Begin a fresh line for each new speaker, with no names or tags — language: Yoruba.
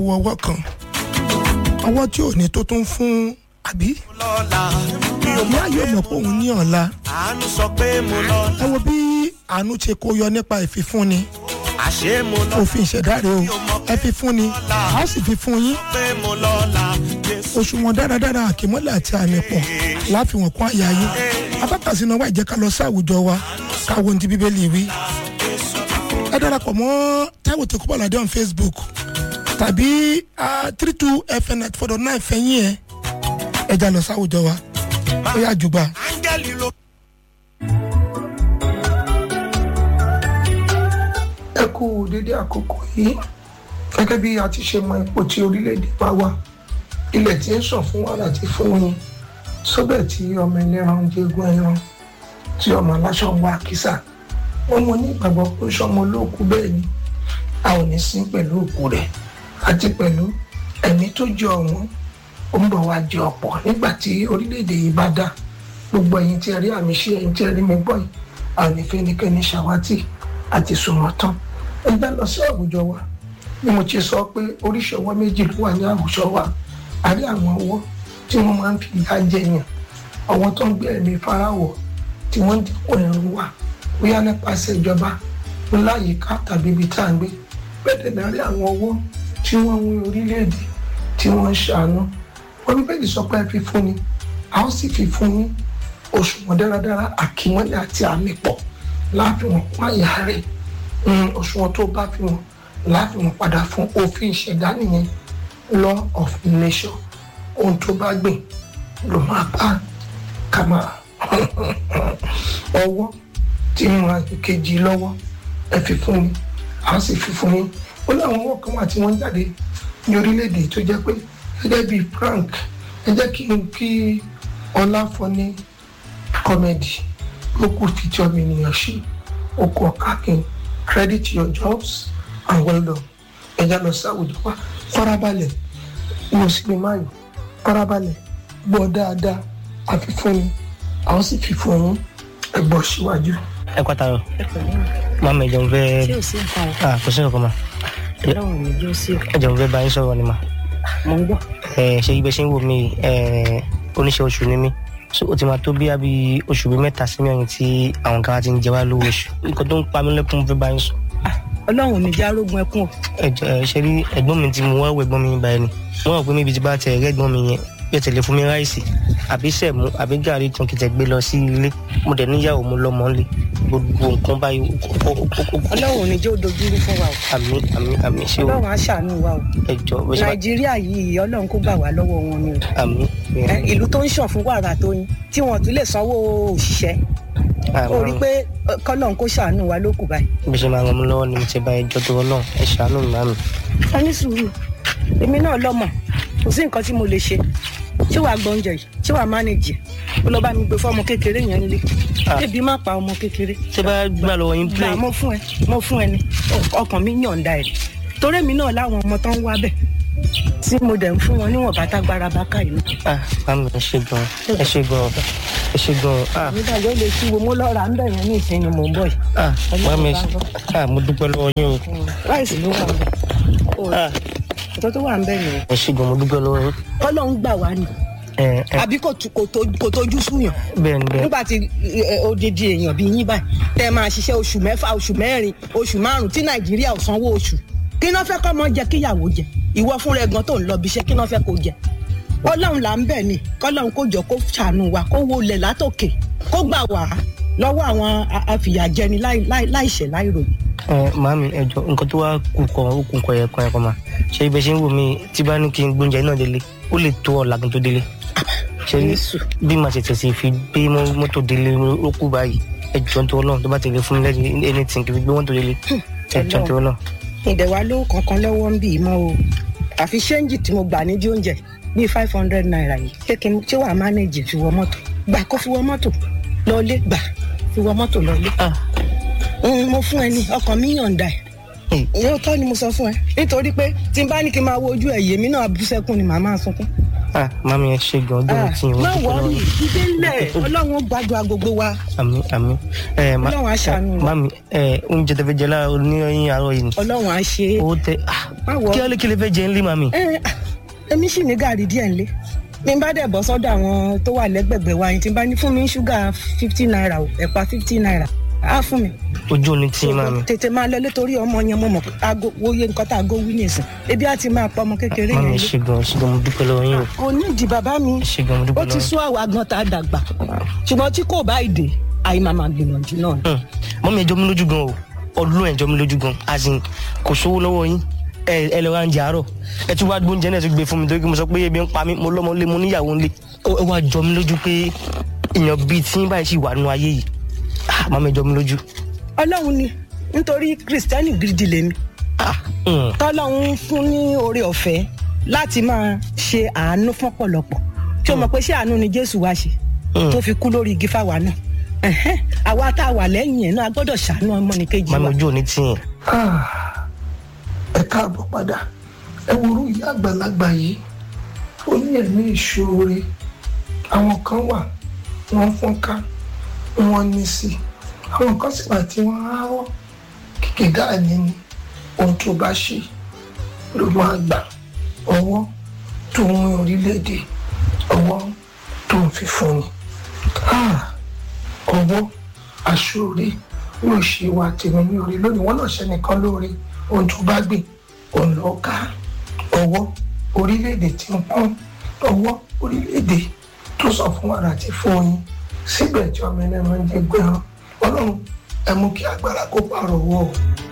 wo ọwọ́ kan ọwọ́ tí ò ní tó tún fún àbí
lọ́la mi ò
ìyá yóò mọ̀ pé òun ní ọ̀la
àánú sọ pé mo lọ́la
ẹ wo bí àánú ṣe kó yọ nípa ìfifúnni
àṣé mo lọ́la
òfin ìṣẹ̀dá rẹ o ẹ fi fúnni a ó sì fi fún yín
pé mo lọ́la Jésù
òṣùwọ̀n dáradára àkìmọ́lẹ̀ àti àmì pọ̀ láfihàn kún àyà yín abákàsí náà wà jẹ́ ká lọ sí àwùjọ wa káwọn ohun tí bíbélì wí ẹ darapọ̀ mọ́ Táíwò Tẹkúbọ̀ládé on Facebook tàbí three two fm ninety four dot nine fẹ̀yìn ẹ̀ ẹ já lọ sí àwùjọ wa ó yà jùgbà.
áńgẹ́lì ló
ẹ kú dédé àkókò yìí gẹ́gẹ́ bí a ti ṣe mọ ipò tí orílẹ̀-èdè wa wà ilẹ̀ tí ń sàn fún wàrà ti fún yín sóbẹ̀ tí ọmọ ẹlẹ́ran ń jẹ́gun ẹran tí ọmọ aláṣọ ń wá kísà wọ́n mọ ní ìgbàgbọ́ pé sọmọ olóòkú bẹ́ẹ̀ ni a ò ní sin pẹ̀lú òkú rẹ̀ àti pẹ̀lú ẹ̀mí tó jẹ ọ̀wọ́n ó ń bọ̀ wá jẹ ọ̀pọ̀ nígbà tí orílẹ̀-èdè yìí bá dá gbogbo ẹ̀yin tí ẹ rí àmì ṣe ẹ̀yin tí ẹ rí mi gbọ́ yìí a ò ní fẹ́nikẹ́ni ṣàwátì àti sùnmọ́ tán ẹ já lọ sí àwùjọ wa bí mo ti sọ pé oríṣi ọwọ́ méjì ló wà ní àwùjọ wa a rí àwọn ọwọ́ tí wọ́n máa ń fi ìyà jẹyàn ọwọ́ tó ń gbé ẹ̀mí farawọ̀ tí wọ́n ń dínkù ẹ̀rù wa bóyá nípasẹ̀ ìjọba ńláyìíká tàbí ibi tá à ń gbé bẹ́ẹ̀ dẹ̀ rí àwọn ọwọ́ tí wọ́n ń wí orílẹ̀-èdè tí wọ́n ń ṣàánú wọ́n ní bẹ́ẹ̀ sọ pé ẹ fi fún ni a ó sì fi fún yín òṣùwọ̀n dáradára àkímọ́lẹ̀ àti àmì pọ̀ láàfin wọn kún àyà rẹ̀ òṣùwọ̀n tó bá fi wọn láàfin wọn padà fún òfin ìṣẹ̀dá nìyẹn law of nature ohun tó bá gbìn ló máa bá ká máa ọwọ́ tí ń ran ìkejì lọ́wọ́ ẹ fi fún mi a sì fi fún yín ó láwọn ọwọ́ kan wà tí wọ́n ń jáde ní orílẹ̀-èdè tó jẹ́ pé gẹ́gẹ́ bíi prank ẹ jẹ́ kí n kí ọláfọ́ní kọ́mẹ́dì ó kù fi tí ọmọ ènìyàn ṣe ó kọ kákin credit your jobs and well done ẹ já lọ sí àwùjọ wa farabalẹ̀ mo sì ní máyò farabalẹ̀ gbọ́ dáadáa àfi fún mi àwọn sì fi fún yín ẹ gbọ́ síwájú.
ẹ kọ́ tayọ máa mi jẹun fẹ́
tí ò sí nǹkan o
ah kò sí nǹkan ma
ọlọ́run ní jó sí o
ẹ jẹun fẹ́ bá yín sọ̀rọ̀ ni ma
mo ń gbọ́
ẹ ṣe ibẹ̀ ṣe ń wò mí ẹ oníṣẹ́ oṣù ni mí so ó ti máa tó bí àbí oṣù bíi mẹ́ta sí mẹ́rin tí àwọn kan ti ń jẹ wá lówó oṣù nǹkan tó ń pa mí lẹ́kún mo fẹ́ bá yín sọ
ọlọ́run ò ní já rógun ẹkún o
ẹ jọ ẹ ṣe rí ẹ̀gbọ́n mi tí mo wá wọ ẹ̀gbọ́n mi báyìí ni wọ́n rò pé mi ibi tí bá tẹ ẹ̀rẹ́ ẹ̀gbọ́n mi yẹn yóò tẹ̀lé fún mi ráìsì àbí sẹ̀mú àbí gàrí tún kìtẹ̀ gbé lọ sí ilé mo dẹ̀ níyàwó mo lọ́mọ ńlẹ̀ gbogbo nǹkan báyìí ó kó ó kó ó kó
ọlọ́run ò ní jẹ́ òdojúrú fún wa o
àmì àmì àmì ṣé o
ọlọ́run á ṣàánú wa o
ẹ jọ bó ṣe máa
nàìjíríà yìí ọlọ́run kó gbà wá lọ́wọ́ wọn ni o
àmì
Ẹ, ìlú tó ń ṣàn fún wàrà tó yín tí wọn tún lè sanwó òṣìṣẹ́ ó rí pé ẹ, kọ́lọ́run kó ṣàánú wa lókù báyìí
bí ṣe máa ràn mí lọ́wọ́ ni mo ti bá ẹjọ́ tó rọ náà ẹ ṣàánú mi màmí.
ẹ ní sùúrù èmi náà lọ́mọ kò sí nǹkan tí mo lè ṣe ṣé wàá gbọ́ oúnjẹ yìí ṣé wàá mánéjì ó lọ bá mi gbé fún ọmọ kékeré yẹn nílé
Ah.
ebi má pa ọmọ kékeré
ṣé bá gbà lọ́wọ́ yín play
gbà mo fún ẹ mo fún ẹ ní ọkàn mi yọ̀ǹda ẹ̀ torí èmi náà láwọn ọmọ tó ń wá bẹ̀ tí mo dẹ̀ ń fún wọn níwọ̀n bá tágbára bá ká ìlú.
ah màmí ẹ ṣe gan ẹ ṣe gan ẹ ṣe gan ah
nígbà yóò lè tí wo mo lọ́ra ń bẹ̀ yẹn ní ìsinmi mò ń bọ̀ yìí.
ah màmí ẹ
bá
ṣe
gbọ́.
ah mo dúpẹ́ lọ́wọ́ yín o
ráìsì ló wà ń bẹ̀.
ah
ọ̀tọ̀ tó wà ń bẹ̀ yẹn.
ẹ ṣe gan mo dúpẹ́ lọ́wọ́ yín
kọ́lọ́hún gbà wá ni
ẹ ẹ
àbí kò tu- kò tó- kò tójú súyàn
bẹ́ẹ̀ ni bẹ́ẹ̀
nígbà tí ẹ, odidi èèyàn bíi yín báyìí tẹ máa ṣiṣẹ́ oṣù mẹ́fà oṣù mẹ́rin oṣù márùn tí nàìjíríà ò sanwó oṣù kí náà fẹ́ kọ́ mọ́ jẹ kíyàwó jẹ ìwọ fúnra ẹ̀gbọ́n tó ń lọ bíṣẹ́ kí náà fẹ́ kó jẹ ọlọ́run là ń bẹ̀ ni kọ́lọ́run kó jọ kó ṣàánú wa kó wo lẹ̀ látòkè kó gbà wá lọ́wọ́ àwọn a- afìyàjẹni láì- láì- láìṣẹ̀ láìròyìn.
ẹ màmí ẹ jọ nǹkan tó wá kú kọ ó kú kọ yẹ kọ yẹ kọ ma ṣe ibẹ̀ ṣe ń wò mí tí bá ní kí n gbóúnjẹ náà délé ó lè tó ọ̀la kí n tó délé ṣe
Jésù.
bí màá ṣe tẹ̀sí fi gbé mọ́- mọ́tò délé ó kú báyìí ẹ jọ tó ọlọ́run tó bá tẹ̀lé fún mi lẹ́yìn anything kí n fi gbé mọ́tò délé ẹ jọ tó ọlọ́run.
ìdẹ̀wà ló kankan lọ́wọ́ ń bì í mọ́ o àfi ṣéǹjì tí mo gbà nídìí oúnjẹ bíi five hundred naira yìí ṣé kí n ṣé wàá mánéjì fi wọ mọ́tò gbà kó fi wọ mọ́tò lọ́ọ́lé gbà fi wọ mọ́tò lọ́ọ́lé.
ah
Mm, mo fún ẹ ní ọkàn mi yọ̀ǹda ẹ̀
Mm.
yóò tọ́ ni mo sọ fún ẹ nítorí pé tí n bá ní kí n máa wo ojú ẹ̀ yèmí náà bú sẹ́kún ni màá máa sunkún
ah mami ẹ ṣe gan ọjọ́ mi tí yín
má
wọ́n dúpẹ́ lọ́wọ́
wọrí
yín.
ìdí ńlẹ̀ ọlọ́run ó gbàdúrà gbogbo wa
àmì àmì ẹ ma
Ọlọ́run á ṣàánú wa.
mami ẹ oúnjẹ tẹ fẹ́ jẹ láàárọ̀ oníyẹn àárọ̀ yìí ni
ọlọ́run á ṣe é.
owó tẹ ah
má wọ
kí á lè kí lè fẹ́ jẹ ńlẹ̀ mami.
ẹ ah, èmi sì ní gàrí díẹ̀ ńlé mi bá dẹ̀ bọ́ sọ́dọ̀ àwọn tó wà lẹ́gbẹ̀gbẹ̀ wa yìí tí n bá ní fún mi ní ṣúgà fifty naira o ẹ̀pà fifty naira á fún mi.
ojú òní tí yín mami.
tètè máa lọ létorí ọmọ yẹn mo mọ̀ pé aago wòye nǹkan tá aago wí nìsín ebi á ti máa pa ọmọ kékeré
mami
yẹn
ẹ
lé.
ṣe gan ẹ ṣe gan mo dúpẹ́ lọ́wọ́ yín o
kò ní ìdí bàbá mi
ẹ ṣe gan mo
ó
dúpẹ́
ti
lọ́wọ́ yín.
sún àwa gan tá a dàgbà ṣùgbọ́n tí kò bá ìdè àyè máa máa gbìyànjú náà ni.
Hmm. mọ́mí ẹjọ́ mi lójú gan o ọdún ẹjọ́ mi lójú gan as in kò sówó lọ́wọ́ yín ẹ ẹ lọ ra ń jẹ àárọ̀ ẹ tún wá gbóúnjẹ náà tún gbé fún mi torí pé mo sọ pé ebi ń pa mí mo lọ́mọ lé mo níyàwó ńlé ó ó wá jọ mi lójú pé èèyàn bíi tí ń báyìí sì wà nínú ayé yìí Ah, mọ́mí ẹjọ́ mi lójú.
ọlọ́run ni nítorí kristẹni gidi lèmi
Ah, hmm.
tọ́lọ́run fún ní oore ọ̀fẹ́ láti máa ṣe àánú fún ọ̀pọ̀lọpọ̀ tí o mọ̀ pé ṣé àánú ni jésù wá ṣe
Mm.
tó fi kú lórí igi fáwa náà Ẹ̀hẹ́n, àwa tá a wà lẹ́yìn ẹ̀ náà a gbọ́dọ̀ ṣàánú ọmọnìkejì
mọ́mí
wa
ojú òní tí yẹn.
Ah, ẹ káàbọ̀ padà ẹ worú ìyá àgbàlagbà yìí ó ní ẹ̀mí ìṣòro àwọn kan wà wọ́n fọ́n ká wọ́n ní sí i àwọn kan sì wà tí wọ́n á rọ́ kìkìdá ẹ̀mí ni ohun tó bá ṣe ló máa gbà ọwọ́ tó ń rin orílẹ̀-èdè ọwọ́ tó ń fi fún ni Ah, ọwọ́ aṣọ́re yóò ṣe wa tèmi ní orí lónìí wọn náà ṣe nìkan lóore ohun tó bá gbìn òun lọ ká ọwọ́ orílẹ̀-èdè tí ń pọ́n ọwọ́ orílẹ̀-èdè tó sọ fún wàrà àti fún oyin síbẹ̀ tí ọmọ ẹni máa ń jẹ gbẹ̀rán ọlọ́run ẹ mú kí agbára kó pààrọ̀ wọ́ ọ